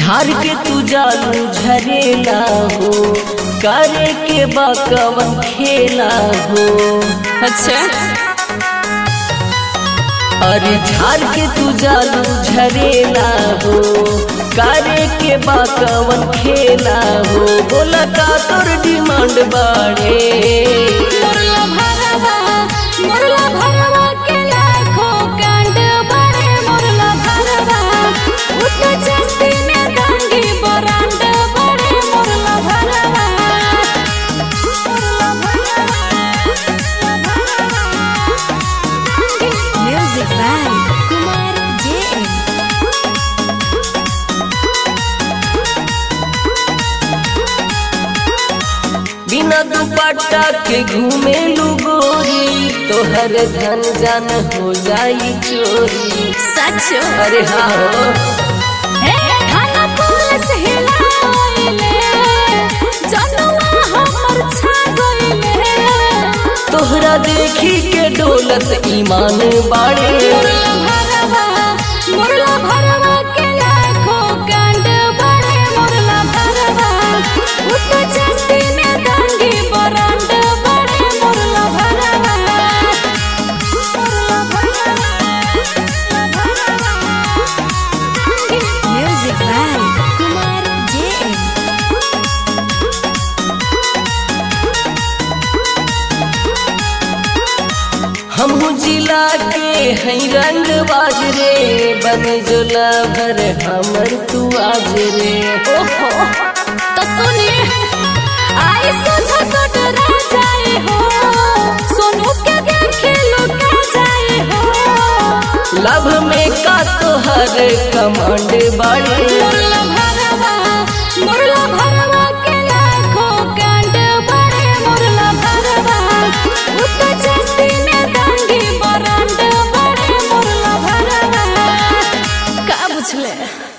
झाड़ के तू जालू झरेला हो करे के बाकवन खेला हो अच्छा अरे झाड़ के तू जालू झरेला हो करे के बाकवन खेला हो बोला का तोर डिमांड बाड़े मुरला भरवा मुरला भरवा के लाखों कांड बड़े मुरला भरवा उत चस्ती में गांगी बरांड बड़े मुरला भरवा मुरला भरवा म्यूजिक बाय कुमार जे बिना दुपट्टा के घूमे गोरी तोहर धन जान हो जाई चोरी सच अरे हाँ हो हे खाना पुलिस हिलाइले जनुआ हमर छा गइले तोहरा देखी के डोलत ईमान बाड़े मुरला भरवा मुरला भरवा के लाखों कांड बड़े मुरला भरवा उत चस्ती में गांगी बरांड बड़े मुरला भरवा मुरला भरवा म्यूजिक बाय कुमार जे हमहू जिला के हई रंग बाज रे बन जोला भर हमर तू आज रे ओहो तो सुनिए आई सोचा तो डरा जाए हो सोनू के देखे लुका जाए हो लव में का तोहर कमांड बाड़े मुरला